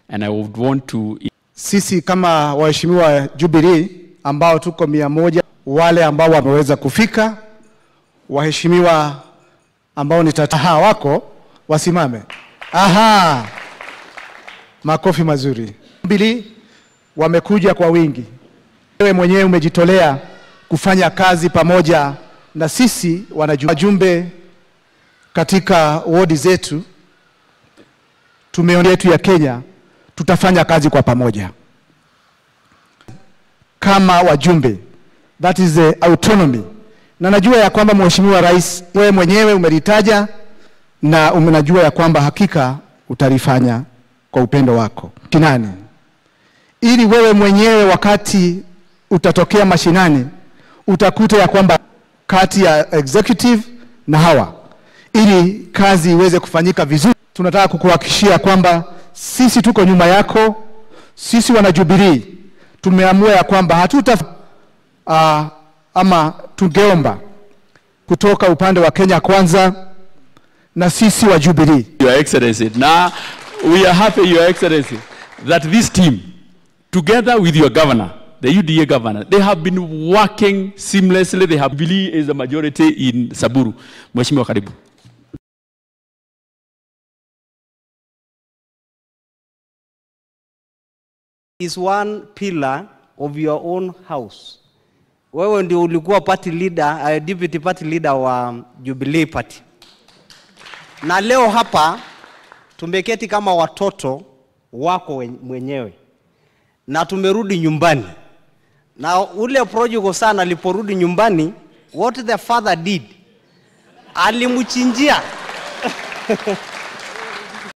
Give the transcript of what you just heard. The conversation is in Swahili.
And I would want to Sisi kama waheshimiwa Jubilee ambao tuko mia moja, wale ambao wameweza kufika, waheshimiwa ambao ni tataha wako wasimame. Aha, makofi mazuri. Jubilee wamekuja kwa wingi. Wewe mwenyewe umejitolea kufanya kazi pamoja na sisi wanajumbe katika wodi zetu, tume yetu ya Kenya, tutafanya kazi kwa pamoja kama wajumbe, that is the autonomy. Na najua ya kwamba Mheshimiwa Rais, wewe mwenyewe umelitaja na unajua ya kwamba hakika utalifanya kwa upendo wako mashinani, ili wewe mwenyewe wakati utatokea mashinani utakuta ya kwamba kati ya executive na hawa, ili kazi iweze kufanyika vizuri, tunataka kukuhakikishia kwamba sisi tuko nyuma yako. Sisi wana Jubilee tumeamua ya kwamba hatuta uh, ama tungeomba kutoka upande wa Kenya Kwanza na sisi wa Jubilee Your Excellency. Now, we are happy, Your Excellency, that this team, together with your governor, the UDA governor, they have been working seamlessly. They have Jubilee is the majority in Saburu. Mheshimiwa karibu. is one pillar of your own house. Wewe ndio ulikuwa party leader, uh, deputy party leader wa Jubilee Party. Na leo hapa tumeketi kama watoto wako wen- mwenyewe na tumerudi nyumbani, na ule prodigal son aliporudi nyumbani, what the father did, alimchinjia